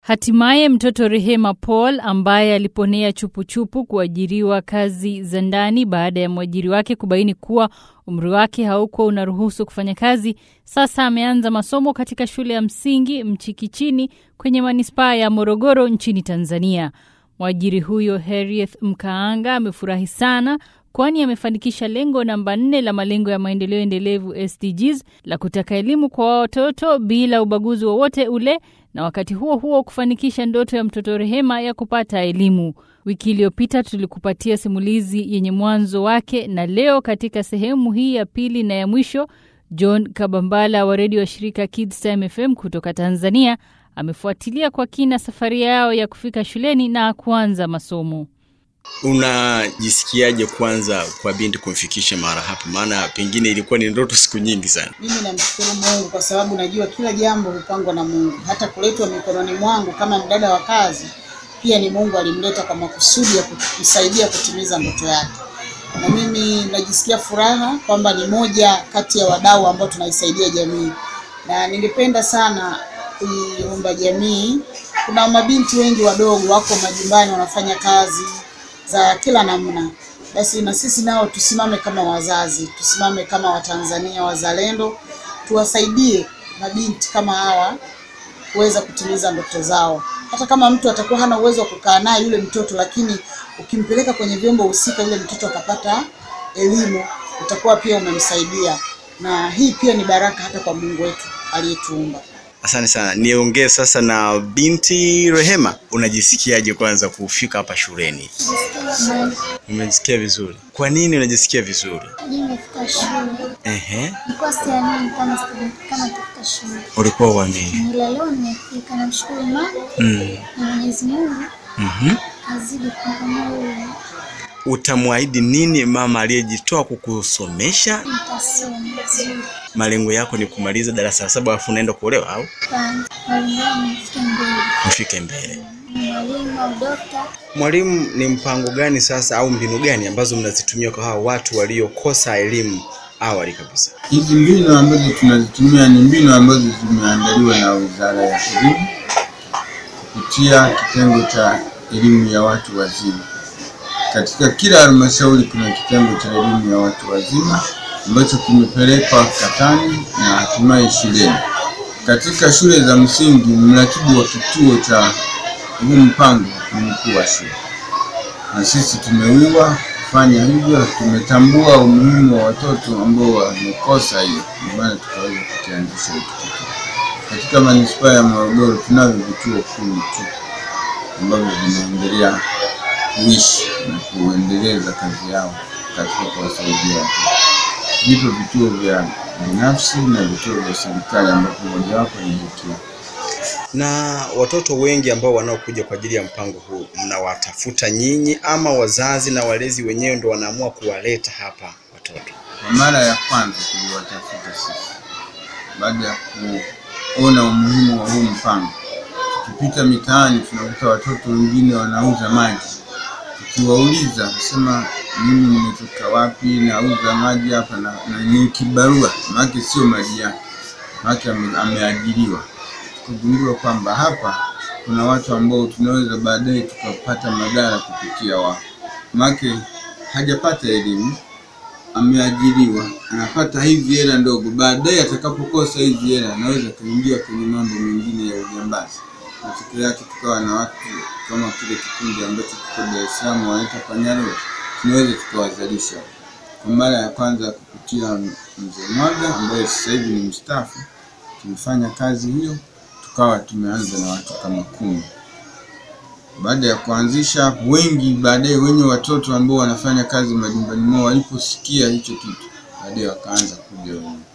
Hatimaye mtoto Rehema Paul ambaye aliponea chupuchupu kuajiriwa kazi za ndani baada ya mwajiri wake kubaini kuwa umri wake haukuwa unaruhusu kufanya kazi, sasa ameanza masomo katika shule ya msingi Mchikichini kwenye manispaa ya Morogoro nchini Tanzania. Mwajiri huyo Harrieth Mkaanga amefurahi sana kwani amefanikisha lengo namba nne la malengo ya maendeleo endelevu SDGs la kutaka elimu kwa watoto bila ubaguzi wowote ule na wakati huo huo kufanikisha ndoto ya mtoto Rehema ya kupata elimu. Wiki iliyopita tulikupatia simulizi yenye mwanzo wake, na leo katika sehemu hii ya pili na ya mwisho, John Kabambala wa redio wa shirika Kids Time FM kutoka Tanzania amefuatilia kwa kina safari yao ya kufika shuleni na kuanza masomo. Unajisikiaje kwanza kwa binti kumfikisha mara hapa? Maana pengine ilikuwa ni ndoto siku nyingi sana. Mimi namshukuru Mungu kwa sababu najua kila jambo hupangwa na Mungu. Hata kuletwa mikononi mwangu kama mdada wa kazi, pia ni Mungu alimleta kwa makusudi ya kumsaidia kutimiza ndoto yake, na mimi najisikia furaha kwamba ni moja kati ya wadau ambao tunaisaidia jamii, na ningependa sana kuiomba jamii. Kuna mabinti wengi wadogo wako majumbani wanafanya kazi za kila namna, basi na sisi nao tusimame kama wazazi, tusimame kama Watanzania wazalendo, tuwasaidie mabinti kama hawa kuweza kutimiza ndoto zao. Hata kama mtu atakuwa hana uwezo wa kukaa naye yule mtoto, lakini ukimpeleka kwenye vyombo husika, yule mtoto akapata elimu, utakuwa pia umemsaidia, na hii pia ni baraka hata kwa Mungu wetu aliyetuumba. Asante sana. Niongee sasa na binti Rehema, unajisikiaje kwanza kufika hapa shuleni? Umejisikia vizuri? Kwa nini unajisikia vizuri? Nimefika shule. Ehe, Nilikuwa siamini kama sita- kama nitafika shule. ulikuwa uamini? Ila leo nimefika, namshukuru Mungu Mm. na Mwenyezi Mungu Mhm. azidi kumpa moyo. Utamwahidi nini mama aliyejitoa kukusomesha? Nitasoma vizuri. Malengo yako ni kumaliza darasa la saba alafu unaenda kuolewa au Kwanza mwalimu wangu nifike mbele. ufike mbele? Ni mwalimu au dokta. Mwalimu, ni mpango gani sasa au mbinu gani ambazo mnazitumia kwa hawa watu waliokosa elimu awali kabisa? Hizi mbinu ambazo tunazitumia ni mbinu ambazo zimeandaliwa na Wizara ya Elimu kupitia kitengo cha elimu ya watu wazima. Katika kila halmashauri kuna kitengo cha elimu ya watu wazima ambacho kimepelekwa katani na hatimaye shuleni. Katika shule za msingi, mratibu wa kituo cha huu mpango ni mkuu wa shule, na sisi tumewiwa kufanya hivyo. Tumetambua umuhimu wa watoto ambao wamekosa hiyo, ndio maana tukaweza kukianzisha hiki kituo. Katika manispaa ya Morogoro tunavyo vituo kumi tu ambavyo vinaendelea kuishi na kuendeleza kazi yao katika kuwasaidia watoto. Vipo vituo vya binafsi na vituo vya serikali ambapo mojawapo ni hiki Na watoto wengi ambao wanaokuja kwa ajili ya mpango huu mnawatafuta nyinyi ama wazazi na walezi wenyewe ndo wanaamua kuwaleta hapa watoto? Kwa mara ya kwanza tuliwatafuta sisi baada ya kuona umuhimu wa huu mpango. Tukipita mitaani tunakuta watoto wengine wanauza maji, tukiwauliza kusema mimi nimetoka wapi, nauza maji hapa na, na ni kibarua, maana sio maji yake, maana ame, ameajiriwa. Tukagundua kwamba hapa kuna watu ambao tunaweza baadaye tukapata madhara kupitia wao, maana hajapata elimu ameajiriwa anapata hizi hela ndogo, baadaye atakapokosa hizi hela anaweza kuingia kwenye mambo mengine ya ujambazi. Matokeo yake tukawa na watu kama kile kikundi ambacho kiko Dar es Salaam wanaita Panyarodi, tunaweza tukawazalisha kwa mara ya kwanza kupitia mzee Mwaga ambaye sasa hivi ni mstaafu. Tumefanya kazi hiyo, tukawa tumeanza na watu kama kumi baada ya kuanzisha wengi, baadaye wenye watoto ambao wanafanya kazi majumbani mwao waliposikia hicho kitu, baadaye wakaanza kuja wenyewe.